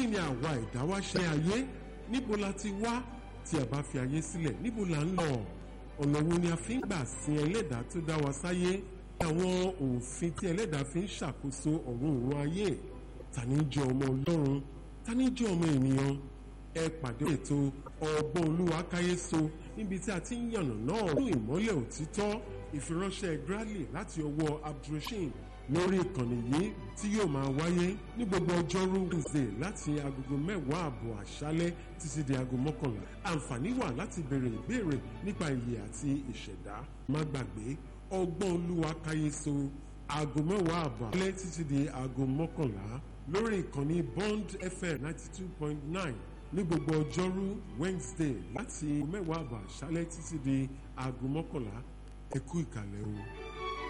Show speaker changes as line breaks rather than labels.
kí ni àwa ẹ̀dá wá ṣe ayé níbo la ti wá tí a bá fi ayé sílẹ̀ níbo la ń lọ ọ̀nà wo ni a fi ń gbà sin ẹlẹ́dàá tó dá wa sáyé àwọn òfin tí ẹlẹ́dàá fi ń ṣàkóso ọ̀run òun ayé ta ni jẹ́ ọmọ ọlọ́run ta ni jẹ́ ọmọ ènìyàn ẹ pàdé ètò ọgbọ́n olúwa káyéso níbi tí a ti ń yànnà náà fún ìmọ́lẹ̀ òtítọ́ ìfiránṣẹ́ Bradley láti ọwọ́ abdulrasheed lórí ìkànnì yìí tí yóò máa wáyé ní gbogbo ọjọ́rú Wednesday láti agogo mẹ́wàá àbọ̀ àṣálẹ́ títí di aago mọ́kànlá àǹfààní wà láti béèrè ìbéèrè nípa ìyè àti ìṣẹ̀dá má gbàgbé ọgbọ́n olúwa káyéso aago mẹ́wàá àbọ̀ àṣálẹ́ títí di aago mọ́kànlá lórí ìkànnì Bond FM ninety two point nine ní gbogbo ọjọ́rú Wednesday láti mẹ́wàá àbọ̀ àṣálẹ́ títí di aago mọ́kànlá ẹ kú ìkàlẹ̀ o.